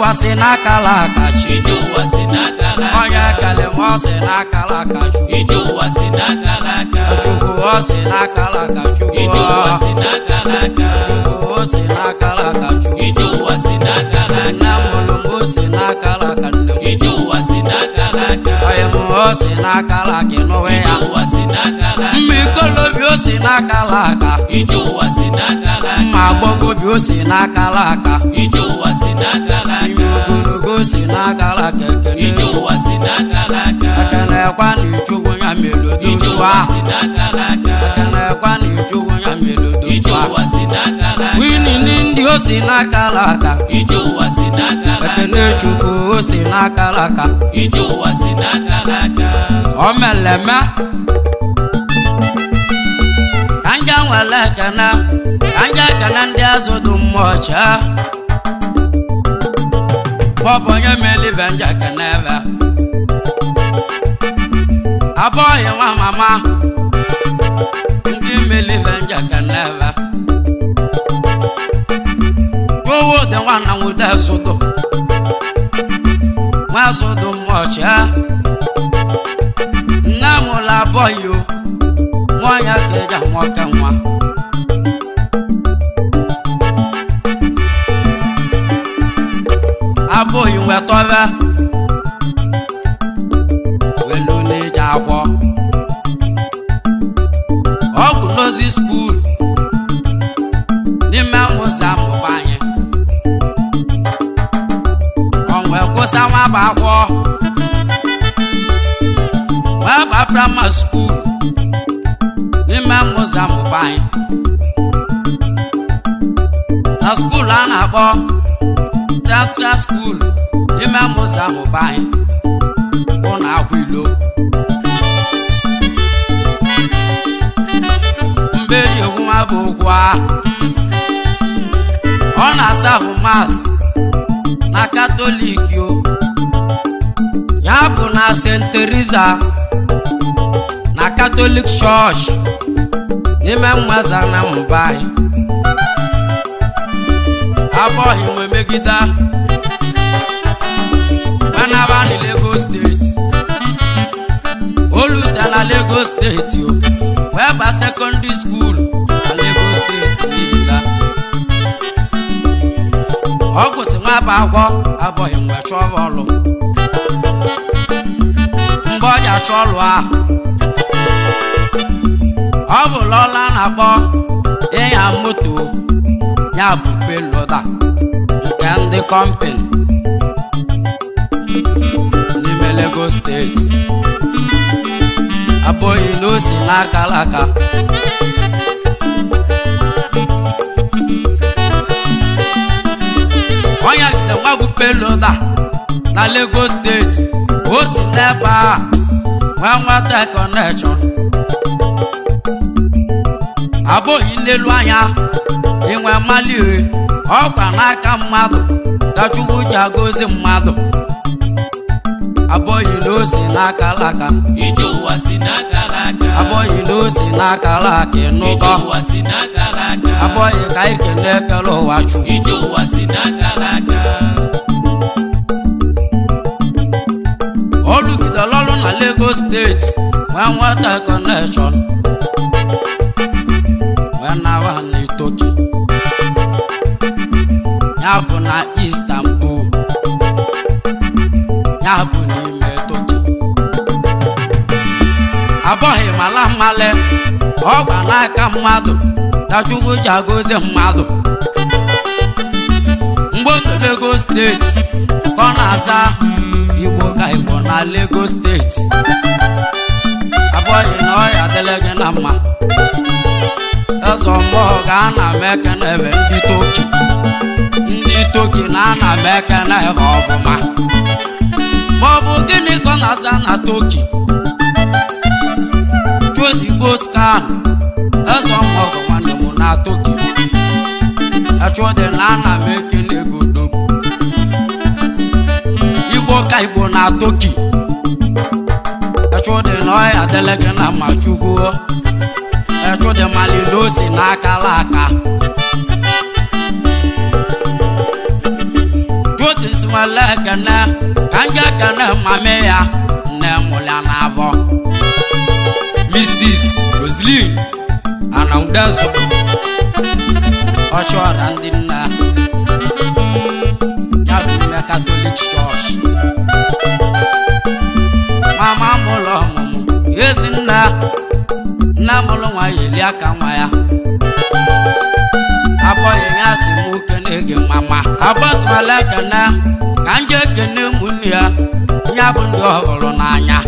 ụwa si n'akala aka chi ije ụwa si n'aka n'aka onye kele nwa ọ si n'akala aka chukwu ije ụwa si n'aka n'aka chukwu ọ si n'akala aka chukwu ije ụwa si n'aka n'aka chukwu o si n'akala aka chukwu ije ụwa si n'aka n'aka nne m mụrụ m o si n'akala aka nne m ije ụwa si n'aka n'aka onye m o si n'akala aka ịnụwe ije ya ụwa si n'aka n'aka mma ikolobi o si n'akala aka ije ụwa si n'aka n'aka mma agbọgobi o si n'akala aka ije ụwa si n'aka ime n'aka ogologo o si n'akala aka ekene ije chukwu ụwa si n'aka n'aka ekenekwa na ichukwu ya melodo ije otu ụwa ahụ si n'aka n'aka ekenekwa na ichukwu ya melodo ije otu ahụ ụwa si n'aka n'aka winini ndị o si n'akala aka ije ụwa si n'aka n'aka ekene chukwu o si n'akala aka ije ụwa si n'aka n'aka o meleme ka nje nwere ekene ka nje ekene ndị azụ dị mmụọ chee bọbụ onye melive nje ekene ebe abụghị nwa mama ndị melive nje ekene ebe towo dị nwanna nwude sụdụ nwa sụdụ mmụọ chee nne m ụlọ abụghị o nwanyị ka eji amụọka nwa abụghị nwetọbe welu na-eji akwọ ọgwụ n'ozi skuul n'ime mmụsị amụba anyị ọnwe kwụsa nwa bụ akwọ wee ba praịmarị skuul n'ime mmụsị amụba anyị na skuul a na-akpọ teatral skuul n'ime mmụsị amụba anyị ụlọ akwụ ilo mgbe eji ekwu nwa bụ okwu ahụ ọ na-asa ahụ mas na katọlik o ya bụ na st teresa na katọlik chọọchị n'ime mmaza na mmụba anyị abụghị nwe megide manaba na lagos steeti olute na lagos steeti o wee ba sekọndịrị skuul na lagos steeti niile ọ gụsị nwa bụ akwọ abụghị mgbe chọọ ọlụ mgbe ọ ji achọ ọlụ ahụ ọ bụ lọla na-akpọ ịnya moto ya bụ peloda nke ndị kọmpani n'ime Lagos steeti abụghị na o si n'akala aka onye gide nwa bụ peloda na Lagos steeti o si n'ebe a nwee nweta kọnekshọn abụghị nlelu anya inwe mmali ọkwa n'aka mmadụ ka Chukwu ji agọzi mmadụ abụghị na o si n'aka alaka ije ụwa si n'aka n'aka abụghị na o si n'aka alaka ije ịnụkọ ụwa si n'aka n'aka abụghị ka anyị kene ekele ụwa Chukwu ije ụwa si n'aka n'aka olugidere ọrụ na Lagos steeti wee nweta kọnekshọn wee nawa na Itoki ya bụ na Istanbul ya bụ n'ime Toki abụghị mala mmale ọgba n'aka mmadụ ka Chukwu ji agọzi mmadụ mgbe ọ nọ Lagos steeti ka ọ na-aza Igbo ka Igbo na Lagos steeti abụghị na ọ ya adịla gị na mma eze mmụọ ga-ana m ekene ebe ndị Toki ndị Toki na ana m ekene ebe ọfụma ma ọ bụ gịnị ka ọ na-aza na Toki chuodigbo skan eze ọmọgọ nwanne m na Toki echụdị na ana m ekele egodogwu igbo ka igbo na Toki echụdị na ọya adịla gị na mma chukwu echụdị mali na o si n'akala aka chuodigbo nwere ekene ka nje ekene mame ya nne mụlya n'afọ mrs roslin anaudezo ọchọra ndị nne ya bụ nne katọlik chọọchị mama mụlụ ọmụmụ ezi nne nne mụlụ nwa ya eli aka nwa ya abọghị ya si m kene gị mama abọsịmala ekene ka m jee kene ụmụnne ya ya bụ ndị ọhụrụ n'anya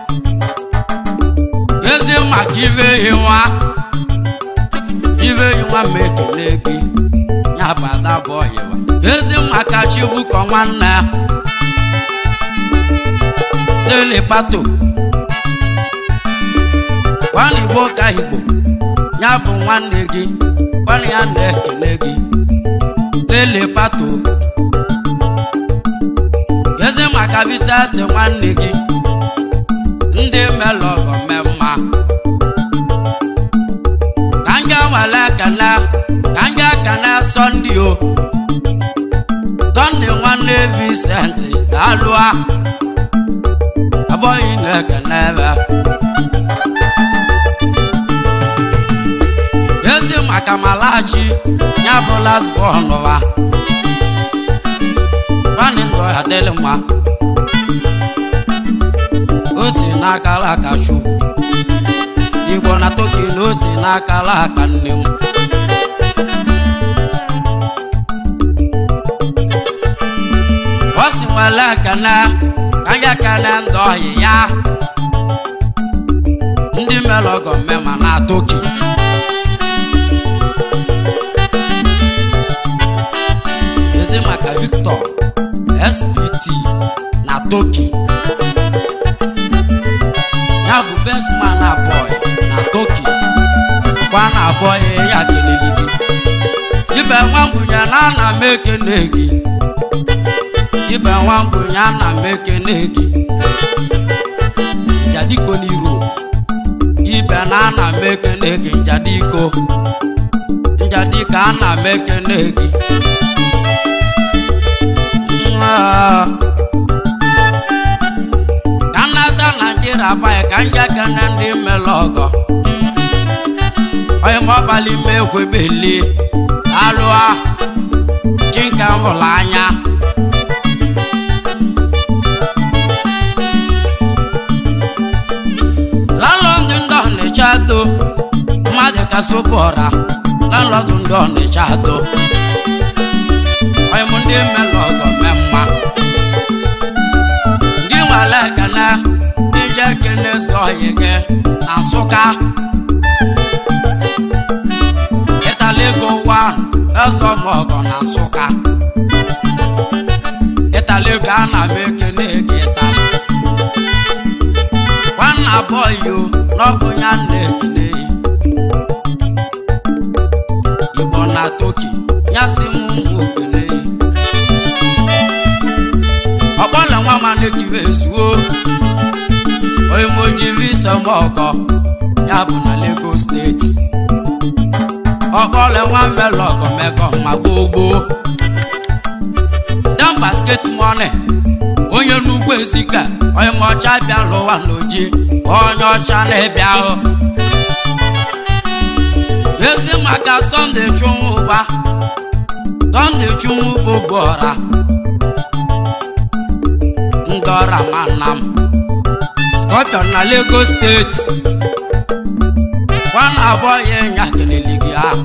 ezi maka ibe ehi nwa ibe ehi nwa ma ekele gị ya bụ ada bụ ọhịwa ezi maka chibụkọ nwanne ya lele pato nwanne igbo ka igbo ya bụ nwanne gị nwanne ya na-ekele gị lele pato ezi maka visati nwanne gị ndị melụ ọgọ mmemma ka nje nwale ekene ka nje ekene sọnde o sọnde nwanne Vincent daalụa abụghị na-ekene ebe ezi maka malachi ya bụ lasbon ụwa nwanne ndụ ya dịrị mma o si n'akara aka chu igbo na toki na o si n'akara aka nne m o si nwere ekene ka anyị ekene ndị ọhị ya ndị mere ọgọ mmema na toki ezi maka victor spt na toki ya bụ best man abụọ na toki gwa na abụọ ya keleli gị ibe nwambunye na ana m ekene gị ibe nwambunye ana m ekene gị njadiko n'Europe ibe na ana m ekene gị njadiko njadiko ana m ekene gị Mwaa. ka nnata naijiria banye ka nje kene ndị mere ọgọ onye maọbalị ime ekwebeli alụa chinka hụrụ anya lalọdụ ndị ọnịcha do mmadụ kasị ụbọra lalọdụ ndị ọnịcha do onye mụ ndị mere ọgọ mee mma gị nwere ekene ije kene zọghị gị na nsụka ịtalego wan ezọmọgọ na nsụka ịtalego ana m ekene gị ịtali nwanna bọyị o n'ọbụ ya na-ekene yi igbo na toki ya si m ụmụ okene yi ọkpọle nwa ma na-ejiwe ezuo onye mojiri isemọgọ ya bụ na Lagos steeti ọkpọle nwa melọgọ mekọ ma gbogbo dan basket money onye n'ugbo ezika onye ma ọcha bịa lụwa n'oji onye ọcha na-ebịa ahụ ezi maka Sunday chụnwụ ụba Sunday chụnwụ bụ bụọra ndị ọra ma nna m Scorpion na Lagos steeti nwana abụọ ya nya kelele gị ahụ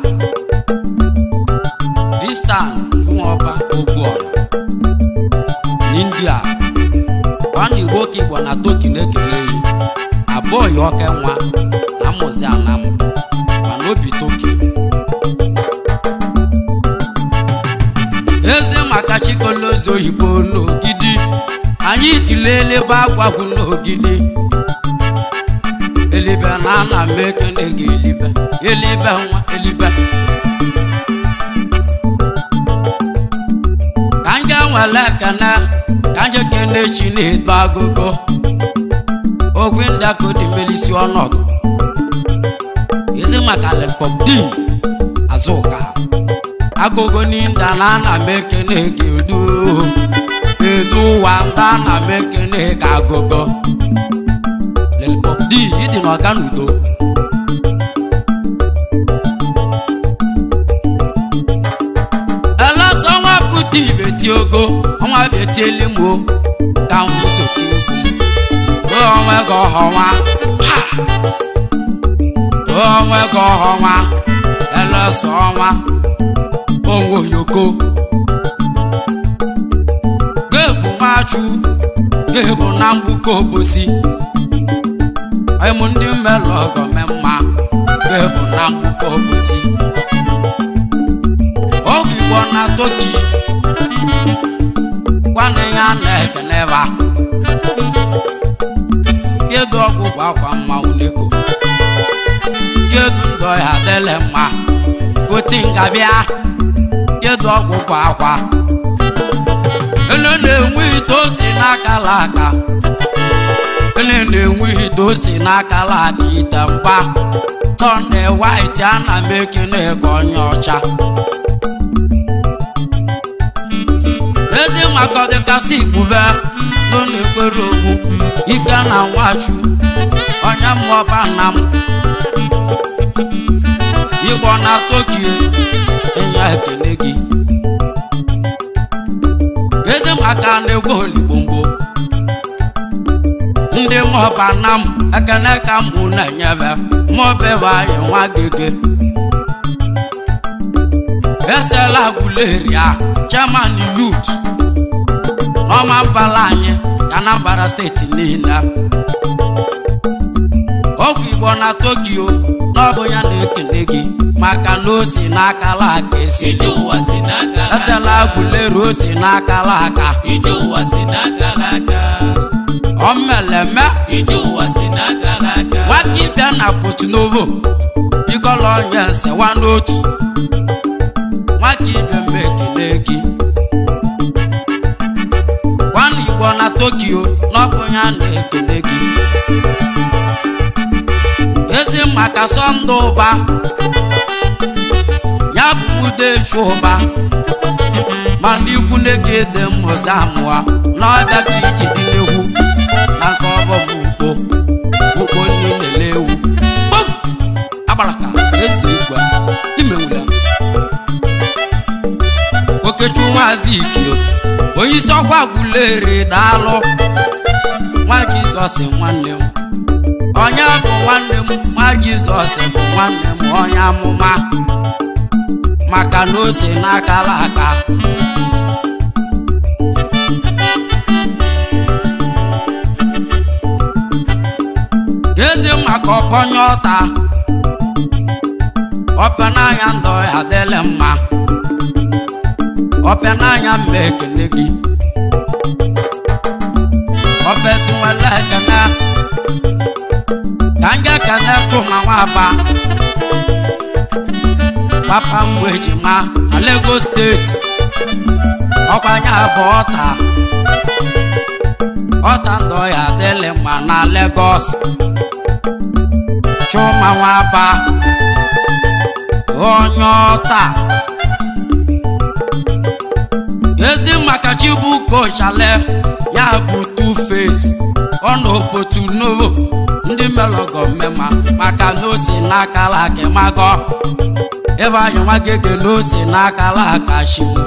Distan Jụọba Ogbuọra n'India nwana Igbo ka Igbo na Toki na-ekele yi abụọ ya ọka nwa na mmụzi anam mana obi Toki eze maka chikolozi oyibo n'ogidi anyị tilele ebe agwagwu n'ogidi elibe na ana m ekene gị elibe elibe nwa elibe ka nje nwere ekene ka nje kene chi na-edo agụgụ ogwe ndakodi melisi ọnọdụ ezi maka lepọpdin azụka agụgụ n'inda na ana m ekene gị udo kedu ụwa nta na m ekene ka agụgọ lelpop d ịdị n'ọka n'udo elọsọ ọnwa pụta ibe ti ogo ọnwa betieli m o ka m wụsoti egwu m o onwe gị ọhọnwa ha! o onwe gị ọhọnwa elọsọ ọnwa onwe oyoko gebu machu gebu na mgbuke obosi ịmụ ndị mmelụ ọgọ me mma gebu na mgbuke obosi ọgwụ igbo na toki kwanụ ya na-ekeneba kedu ọgwụgwọ akwa mmanwụ n'eko kedu ndụ ya dịle mma koti ngabịa kedu ọgwụgwọ akwa ele na-enwe ite osi n'akala aka ele na-enwe ite osi n'akala aka ite mba sọnde white ana m ekene ka onye ọcha ezi maka dịkasị igbube nọ na-ekwere okwu ike na nwachu onye mmụọba nna m igbo na tokyo enye ekele gị ezi maka na-egwe oligbomgbo ndị mmụọba nna m ekele ka m mụ na-enyebe mmụọbebe anyị nwa gege esela guleria chairman youth n'ọma mbala anyị Anambra steeti niile ọgwụ igbo na tokyo n'ọbụ ya na-ekele gị maka na o si n'akala aka esi ije ụwa si n'aka esela gulero o si n'akala aka ije ụwa si n'aka n'aka omeleme ije ụwa si n'aka n'aka nwaka ịbịa na potunovo bikọla onye nsewa n'otu nwaka ibe m ekele gị nwanne igbo na tokyo n'ọbụ ya na-ekele gị ezi maka sọnde ụba ya bụ ude echu ụba mana ikwu na-eke dị mmụzi amụa n'ọbịa ka iji dị n'egwu na nke ọbọm ugbo ugbo niile na-ewu Kpọm! agbaraka eze igwe imenwula okechu nwazi ikio onye isi ọkwa gwulere daalụ nwa jizọs nwanne m onye bụ nwanne m nwa jizọs bụ nwanne m onye amụma maka na o si n'akara aka ezi maka ọpọnye ọta ọpịa n'anya ndụ ya dịlị mma ọpịa n'anya mma ekele gị ọpịa si nwere ekele ka m ga-ekele chụma nwaba papa m bụ ejima na Lagos steeti ọkwanye abụ ọta ọta ndụ ya dịlị mma na Lagos chụma nwaba onye ọta ezi maka chibuko chale ya bụ two face ọ na obotu novo ndị melọgọ mmema maka na o si n'akala aka magọ ebe anyị nwa gege na o si n'akala aka shimu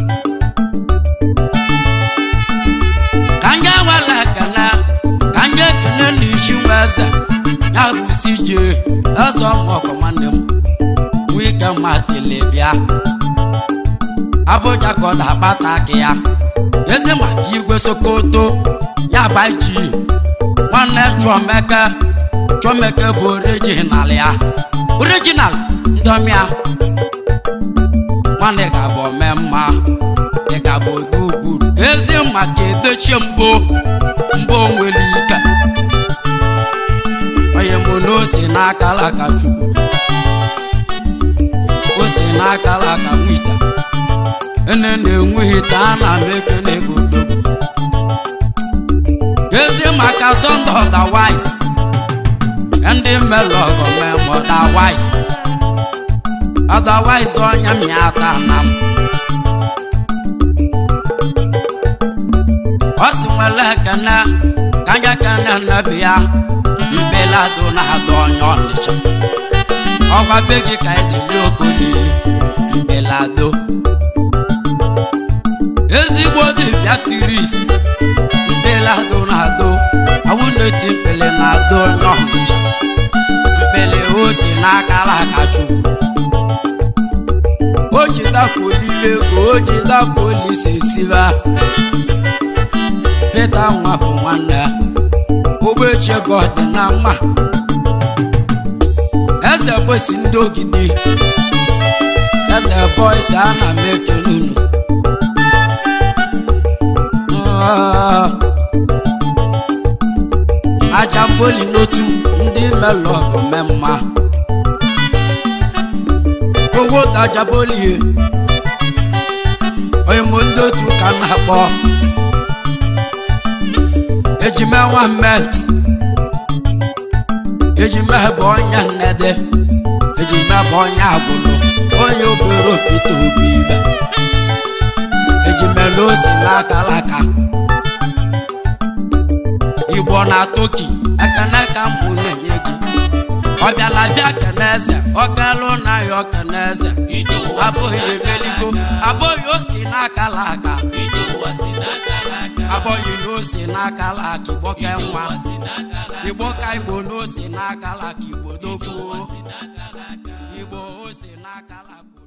ka nje nwere ekene ka nje ekene na isi nwa eze ya bụ si jee eze ọmụọkọ nwanne m nwike mmadịle bịa abụja ka ọ da-akpata aka ya eze maka igwe sokoto ya gba ji nwanne chọmeke chọmeke bụ orijinal ya orijinal ndị ọmịa nwanne ga-abụ ome mma dị ga-abụ ode ugwu eze maka edochie mbụ mbụ nwere ike onye mụ na ose n'akala aka chukwu ose n'akala aka nwita ene na-enweghị taa na m ekene godo ezi maka sọnde otherwise ndị mmelụ ọgọ mem otherwise otherwise ọnya mịata na m nwere ekene ka anya kene nnebi ya mkpelado na-adọ onye ọnịcha ọgwa be gị ka edeli okolili mkpelado ezigbo dibịa tiris mkpelado na-adọ awụneti mkpele na-adọ onye ọnịcha mkpele o si n'akara aka chukwu o ji dakwolile ka o ji dakwolise siba peta nwa bụ nwanne ya ogbeche god na mma eze bosi ndị ogidi eze boys ana m ekele unu Ah. aja mboli n'otu ndị melọgụ mee mma owó daja bolie onye mụ ndị otu ka m na-akpọ ejime nwa met ejime bụ onye nnede ejime bụ onye agbụrụ onye obere opite obi ibe ejime na ose n'akara aka igbo na toki ekene ka m hụ na-enye gị ọ bịala bịa kene eze ọkalụ na ya ọkene eze ije ụwa si abụghị n'aka emeligo n'aka abụghị o si n'akala aka ije ụwa si n'aka n'aka abụghị na o si n'akala aka igbo ka ije nwa ụwa si n'aka n'aka igbo ka igbo na o si n'akala aka igbo ije dogbuo ụwa si n'aka n'aka igbo o si n'akala aka